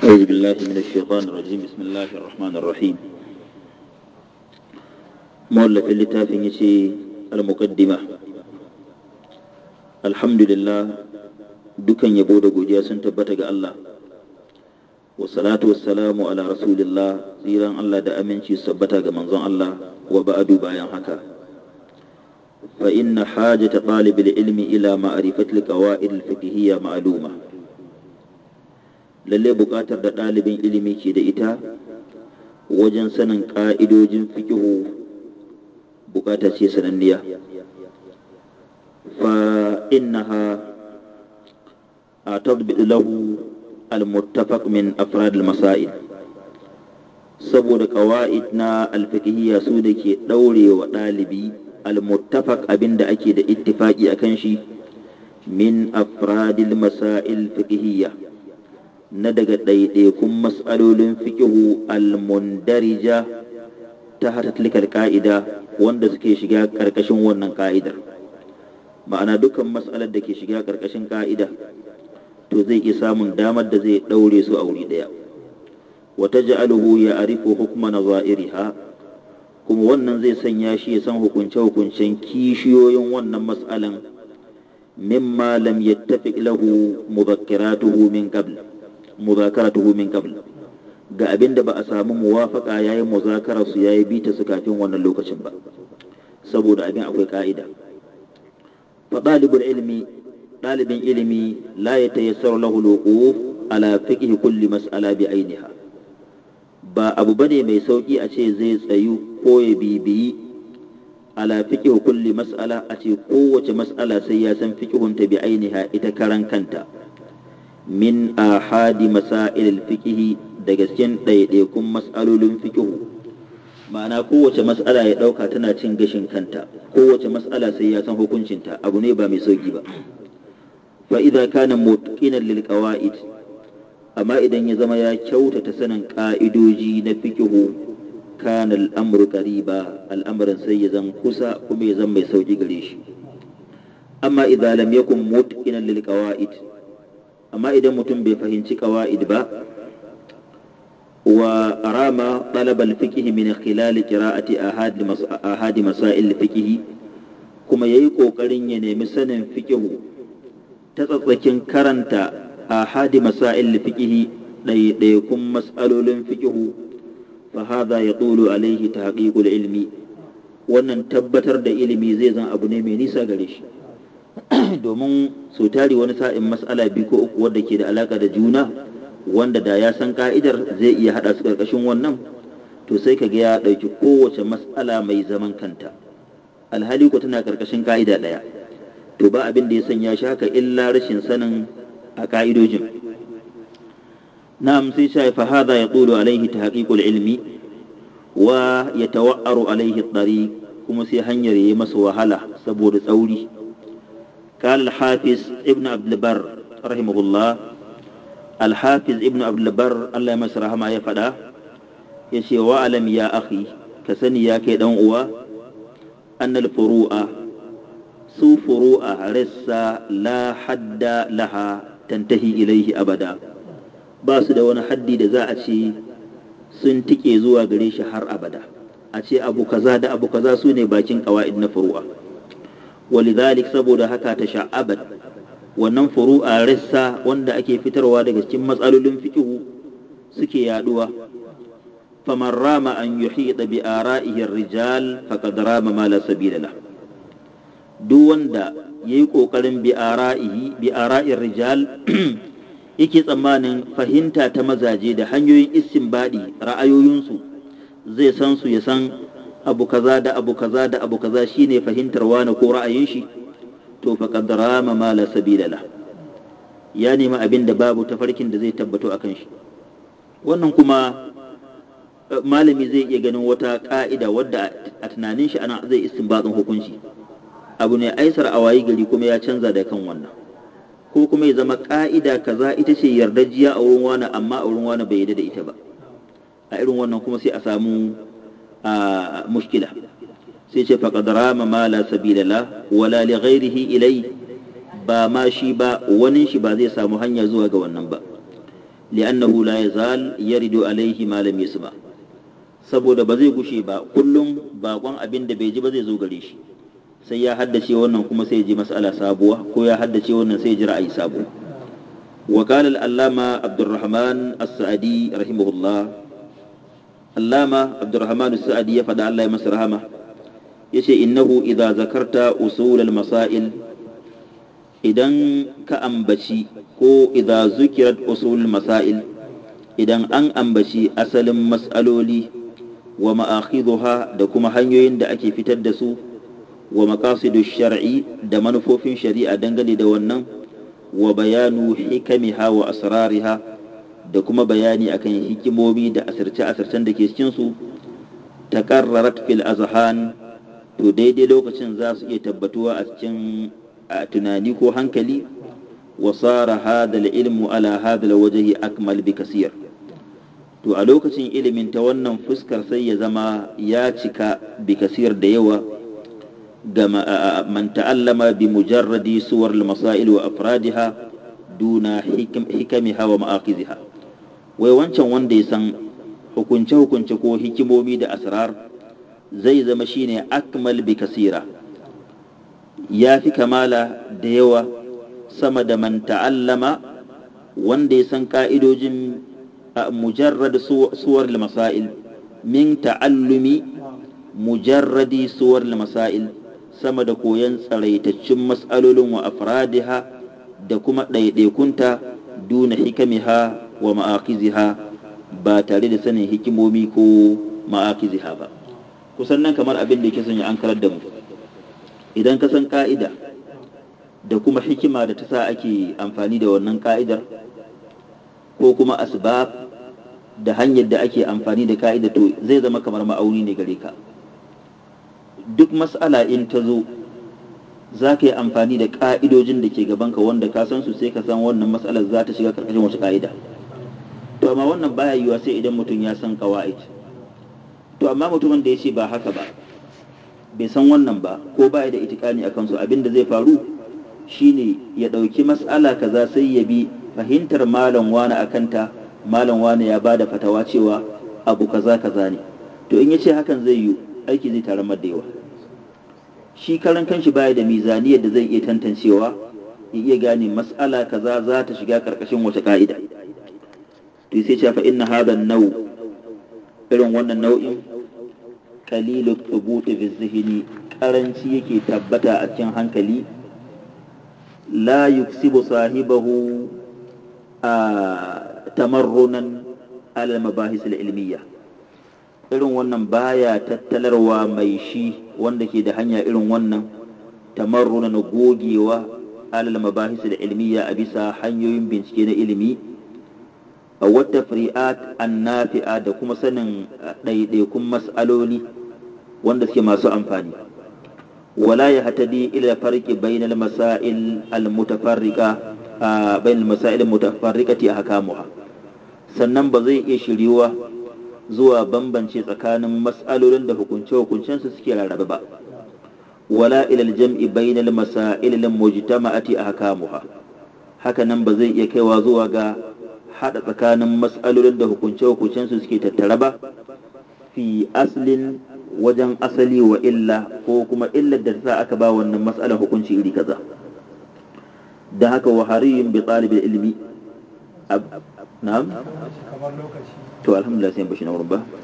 أعوذ بالله من الشيطان الرجيم بسم الله الرحمن الرحيم مولف اللتافين يشي المقدمة الحمد لله dukan yabo da godiya sun tabbata ga Allah wassalatu wassalamu ala rasulillah tsiran Allah da aminci su tabbata ga manzon Allah wa ba'adu bayan haka fa inna hajata talibil ilmi ila ma'rifatil qawaid al-fiqhiyya ma'luma lalle buƙatar da ɗalibin ilimi ke da ita wajen sanin ƙa'idojin fikihu buƙata ce sananniya fa innaha a tadbiɗu lahu al-muttafaq min afrad al-masail saboda ƙawa'id na alfikihiyya su da ke ɗaure wa ɗalibi al-muttafaq abinda ake da ittifaqi akan shi min afradil masail fikihiyya na daga ɗaiɗaikun matsalolin fikihu almundarija ta hata tilkar ƙa'ida wanda suke shiga ƙarƙashin wannan ƙa'idar ma'ana dukkan matsalar da ke shiga ƙarƙashin ƙa'ida to zai iya samun damar da zai ɗaure su a wuri ɗaya wata ja'aluhu ya arifu hukuma na za'iriha kuma wannan zai sanya shi ya san hukunce-hukuncen kishiyoyin wannan matsalan mimma lam yattafiq lahu muzakkiratuhu min qabl muzakaratuhu min qabl ga abin da ba a samu muwafaka yayin muzakarar su yayi bita su kafin wannan lokacin ba saboda abin akwai ka'ida fa dalibul ilmi dalibin ilimi la yatayassaru lahu alwuquf ala fiqhi kulli mas'ala bi ainiha ba abu bane mai sauki a ce zai tsayu ko ya bibiyi ala fiqhi kulli mas'ala a ce kowace mas'ala sai ya san fiqhunta bi ainiha ita karan kanta min ahadi masail fikihi daga cikin ɗaiɗaikun mas'alolin fikihu ma'ana kowace mas'ala ya ɗauka tana cin gashin kanta kowace mas'ala sai ya san hukuncinta abu ne ba mai sauki ba fa idza kana mutqinan lil qawaid amma idan ya zama ya kyautata sanin ka'idoji na fikihu kana al'amru qariba al'amarin sai ya zan kusa kuma ya zan mai sauki gare shi amma idza lam yakun mutqinan lil qawaid amma idan mutum bai fahimci ƙawa'id ba wa rama ɗalabal fikihi min khilal qira'ati ahadi masail fikihi kuma yayi kokarin ya nemi sanin fikihu ta tsatsakin karanta ahadi masail fikihi ɗaiɗaikun mas'alolin fikihu fa hadha yatulu alaihi tahqiqul ilmi wannan tabbatar da ilimi zai zan abu ne mai nisa gare shi domin sau tari wani sa'in mas'ala biyu ko uku wadda ke da alaka da juna wanda da ya san ka'idar zai iya haɗa su ƙarƙashin wannan to sai ka ga ya ɗauki kowace mas'ala mai zaman kanta alhali ko tana ƙarƙashin ka'ida ɗaya to ba abin da ya sanya shi haka illa rashin sanin a ka'idojin na'am sai sha fa hadha yaqulu alaihi tahqiqul ilmi wa yatawa'aru alaihi at-tariq kuma sai hanyar yayi masa wahala saboda tsauri قال الحافظ ابن عبد البر رحمه الله الحافظ ابن عبد البر الله يمسر ما يفدا يشي وعلم يا أخي كسني يا كيدان أوا أن الفروع سو فروع رسا لا حد لها تنتهي إليه أبدا باس da wani haddi da za a ce sun tike zuwa gare shi har abada a ce abu kaza da abu kaza su ne bakin ƙawa'id na furu'a ولذلك saboda haka ta sha'abat wannan furu'a rassa wanda ake fitarwa daga cikin matsalolin fiqhu suke yaduwa faman rama an yuhita bi ara'ihi rijal faqad rama ma la sabila la duk wanda yayi kokarin bi ara'ihi bi ara'ir rijal yake tsammanin fahimta ta mazaje da hanyoyin istinbadi ra'ayoyinsu zai san su ya san abu kaza da abu kaza da abu kaza shine fahimtar wani ko ra'ayin shi to faqad rama ma la sabila la ya nemi abin da babu tafarkin da zai tabbato akan shi wannan kuma malami zai iya ganin wata ka'ida wadda a tunanin shi ana zai istinbatin hukunci abu ne aisar a wayi gari kuma ya canza da kan wannan ko kuma ya zama ka'ida kaza ita ce yardajiya a wurin wani amma a wurin wani bai yarda da ita ba a irin wannan kuma sai a samu a mushkila sai ce faqad rama ma la sabila la wala li ghairihi ilai ba ma shi ba wani shi ba zai samu hanya zuwa ga wannan ba li'annahu la yazal yaridu alaihi ma lam yasma saboda ba zai gushe ba kullum bakon abin da bai ji ba zai zo gare shi sai ya haddace wannan kuma sai ya ji mas'ala sabuwa ko ya haddace wannan sai ya ji ra'ayi sabo wa qala al-allama abdurrahman as-sa'di rahimahullah allama abdurrahman as-sa'di ya fada Allah ya masa rahama yace innahu idza zakarta usul al-masail idan ka ambaci ko idza zukirat usul masail idan an ambaci asalin mas'aloli wa ma'akhidhuha da kuma hanyoyin da ake fitar da su wa maqasidu shar'i da manufofin shari'a dangane da wannan wa bayanu hikamiha wa asrariha da kuma bayani akan hikimomi da asirce-asircen da ke cikin su taqarrarat fil azhan to daidai lokacin za su iya tabbatuwa a cikin tunani ko hankali wa sara hadha ilmu ala hadha wajhi akmal bi kasir to a lokacin ilimin ta wannan fuskar sai ya zama ya cika bi kasir da yawa ga man ta'allama bi mujarradi suwar masail wa afradiha duna hikamiha wa ma'akiziha wai wancan wanda ya san hukunce hukunce ko hikimomi da asrar zai zama shine akmal bi kasira ya fi kamala da yawa sama da man ta'allama wanda ya san ka'idojin mujarrad suwar masail min ta'allumi mujarradi suwar masail sama da koyon tsaraitaccen mas'alolin wa afradiha da kuma ɗaiɗaikunta duna hikamiha wa ma'akiziha ba tare da sanin hikimomi ko ma'akiziha ba kusan nan kamar abin da yake son ya an karar da mu idan ka san ka'ida da kuma hikima da ta sa ake amfani da wannan ka'idar ko kuma asbab da hanyar da ake amfani da ka'ida to zai zama kamar ma'auni ne gare ka duk mas'ala in ta zo za ka yi amfani da ka'idojin da ke gabanka wanda ka san su sai ka san wannan mas'alar za ta shiga karkashin wasu ka'ida to amma wannan baya yiwuwa sai idan mutum ya san kawa'id to amma mutumin da ya ce ba haka ba bai san wannan ba ko baya da itikani akan su abin da zai faru shine ya ɗauki mas'ala kaza sai ya bi fahimtar malam wani akanta malam wani ya bada fatawa cewa abu kaza kaza ne to in ya ce hakan zai yi aiki zai tare da yawa shi karan kanshi baya da mizaniyar da zai iya tantancewa ya iya gane mas'ala kaza za ta shiga karkashin wace ka'ida to sai ce fa inna hadha nau irin wannan nau'in qalilu thubuti fi zihni karanci yake tabbata a cikin hankali la yuksibu sahibahu a tamarrunan alal mabahis ilmiya irin wannan baya tattalarwa mai shi wanda ke da hanya irin wannan tamarrunan gogewa alal mabahis ilmiya a bisa hanyoyin bincike na ilimi a wata fri'at annafi'a da kuma sanin ɗaiɗaikun mas'aloli wanda suke masu amfani wala ya hatadi ila farki bainal masail al-mutafarriqa bainal masail al-mutafarriqati ahkamuha sannan ba zai iya shiriwa zuwa bambance tsakanin mas'alolin da hukunce-hukuncen su suke rarrabe ba wala ila al-jam'i bainal masail al-mujtama'ati ahkamuha haka nan ba zai iya kaiwa zuwa ga hada tsakanin mas'alolin da hukunce-hukuncen su suke tattare ba fi aslin wajen asali wa illa ko kuma illar da ta aka ba wannan mas'alar hukunci iri kaza da haka wa hariyun bi talibul ilmi na'am to alhamdulillah sai bashi na wurin ba